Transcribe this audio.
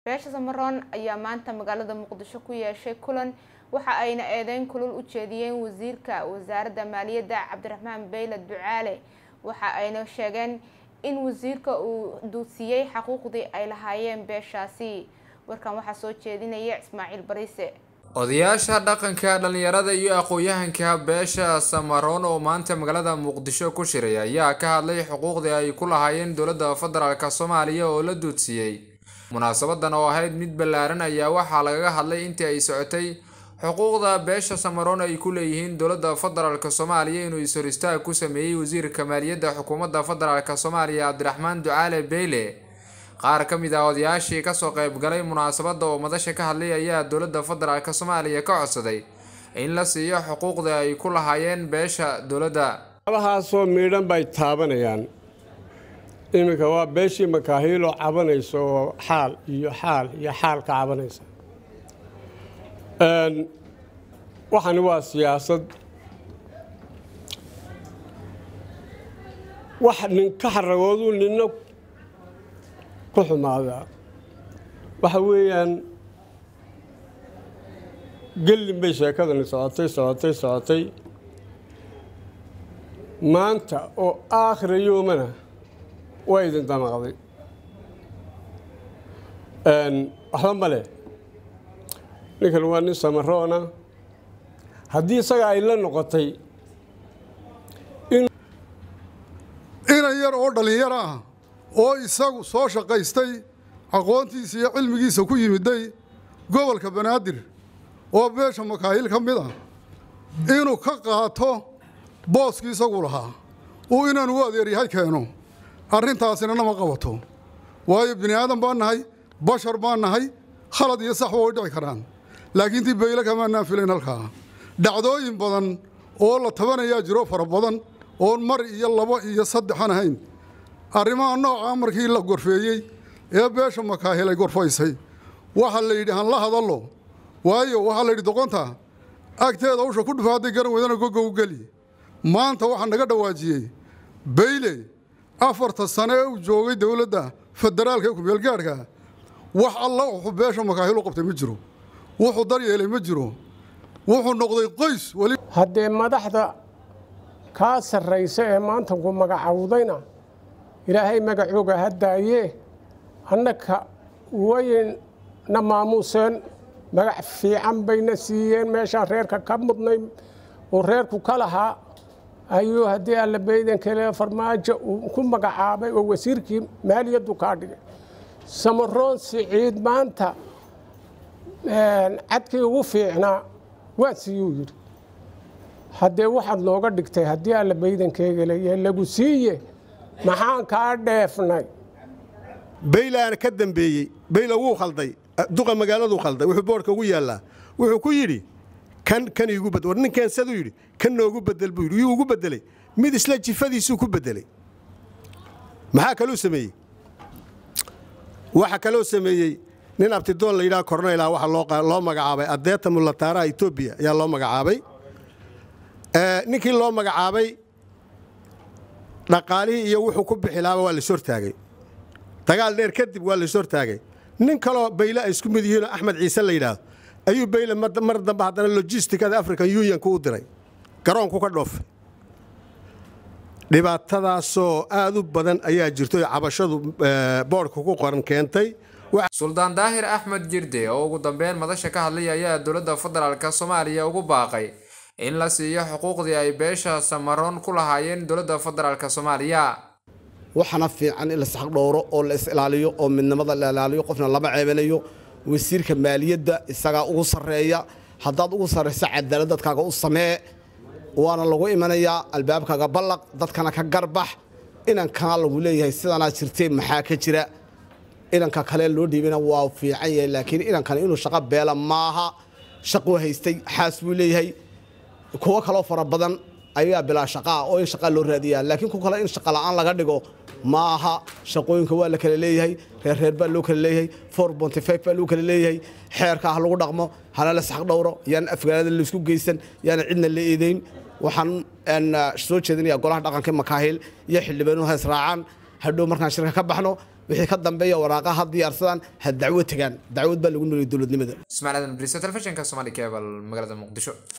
beesha samaroon ayaa maanta magaalada muqdisho ku yeeshay kulan waxa ayna eedeyn kulul u jeediyeen wasiirka wasaaradda maaliyadda cabdiraxmaan beyle ducaale waxa ayna sheegeen in wasiirka uu duudsiyey xaquuqdii ay lahaayeen beeshaasi warkan waxaa soo jeedinaya ismaaciil bariise odayaasha dhaqanka dhalinyarada iyo aqoon-yahanka beesha samaroon oo maanta magaalada muqdisho ku shiray ayaa ka hadlay xuquuqdii ay ku lahaayeen dowladda federaalk soomaaliya oo la duudsiyey munaasabadan oo ahayd mid ballaaran ayaa waxaa lagaga hadlay intii ay socotay xuquuqda beesha samaroon ay ku leeyihiin dowladda federaalk soomaaliya inuu is-hor istaag ku sameeyey wasiirka maaliyadda xukuumadda federaalk soomaaliya cabdiraxmaan ducaale beyle qaar ka mid ah odayaashii kasoo qaybgalay munaasabadda oo madasha ka hadlay ayaa dowladda federaalk soomaaliya ka codsaday in la siiyo xuquuqda ay ku lahaayeen beesha dowladda abahaasoo miidhan bay taabanayaan iminka waa beeshii makaahiiloo cabanaysa oo xaal iyo xaal iyo xaal ka cabanaysa waxani waa siyaasad wax nin ka xaragooduu ninna ku xumaadaa waxa weeyaan gellin bay sheekadani socotay socotay socotay maanta oo aakhira yoomana waa idin damaqday waxba ma leh ninkan waa nin samaroona haddii isaga ay la noqotay inan yar oo dhallinyaro ah oo isagu soo shaqaystay aqoontiisa iyo cilmigiisa ku yimiday gobolka banaadir oo beesha makaahil ka mid ah inuu ka qaato booskii isagu lahaa uu inaanu u adeeryahay keeno arrintaasina nama qabato waayo bini aadan baan nahay bashar baan nahay khalad iyo sax way dhici karaan laakiin tii bayle kamaanaan filayn halkaa dhacdooyin badan oo la tabanayaa jiro fara badan oon mar iyo labo iyo saddexan ahayn arrimaha noocaa markii la gorfeeyey ee beesha makaahil ay gorfaysay waxaa la yidhi han la hadallo waayo waxaa la yidhi doqonta agteeda usha ku dhufa hadday garan weydana goga u geli maanta waxaa naga dhawaajiyey bayle afarta sane ee uu joogay dowladda federaalka ee kumeelgaadhka wax alla wuxuu beesha makaahil u qabtay ma jiro wuxuu daryeelay ma jiro wuxuu noqday qoys weli haddee madaxda kaa sarraysa ee maanta ku magacawdayna ilaahay magacooga ha daayee annaka wayna maamuuseen magac fiican bayna siiyeen meeshaan reerka ka mudnay oo reerku ka lahaa ayuu haddii alla baydan kale farmaajo uu ku magacaabay oo wasiirkii maaliyaddu kaa dhigay samaroon siciid maanta cadkii ugu fiicnaa waa siiyuu yidhi haddee waxaad looga dhigtay haddii alla baydankeegaleeya lagu siiye maxaan kaa dheefnay baylaana ka dambeeyey bayla wuu khalday duqa magaaladuu khalday wuxuu boodhka ugu yaallaa wuxuu ku yidhi kan kan iigu bedel war ninkan saduu yidhi kan noogu bedel buu yidhi yuu ugu bedelay mid isla jifadiisuu ku bedelay maxaa kaluu sameeyey waxa kaloo sameeyey nin abtidoon la yidhaha kornayla waxaa loo magacaabay adeeta mulataaraha etoobiya ayaa loo magacaabay ninkii loo magacaabay dhaqaalihii iyo wuxuu ku bixi lahaaba waa lais hortaagay dagaal dheer kadib waa lais hortaagay nin kaloo bayle ay isku mid yihiinoo axmed ciise la yidhaahdo ayuu bayle mar dambe haddana logisticada african unionku u diray garoonku ka dhoofay dhibaatadaasoo aad u badan ayaa jirto cabashadu boodhka ku qoran keentay suldaan daahir axmed jirde oo ugu dambeyn madasha ka hadlay ayaa dowladda federaalk soomaaliya ugu baaqay in la siiyo xuquuqdii ay beesha samaroon ku lahaayeen dowladda federaalk soomaaliya waxaana fiican in la isxaq dhowro oo la is ilaaliyo oo midnimada la ilaaliyo qofna lama ceebanayo wasiirka maaliyadda isagaa ugu sarreeya haddaad ugu sarrayso cadaalad dadkaaga u samee waana lagu imanayaa albaabkaaga ballaq dadkana ka garbax inankana lagu leeyahay sidanaa jirtee maxaa ka jira inanka kale loo dhiibana waa fiican yahay laakiin inankana inuu shaqo beela maaha shaquu haystay xaas buu leeyahay kuwo kaloo fara badan ayaa bilaa shaqaa oo in shaqaa loo raadiyaa laakiin ku kale in shaqa la'aan laga dhigo ma aha shaqooyinka waa la kala leeyahay reerreer baa loo kala leeyahay for bontifeif baa loo kala leeyahay xeerka ha lagu dhaqmo hana la sax dhowro yaana afgaalada laisku geysan yaana cidna la eedayn waxaan soo jeedinayaa golaha dhaqanka makaahil iyo xildhibaanuhu ha israacaan hadhow markaan shirka ka baxno wixii ka dambeeya waraaqa ha diyaarsadaan ha dacwo tagaan dacwad baa lagu nooliyay dowladnimada ismaaciil aadan bariisa telefishinka somali cable magaalada muqdisho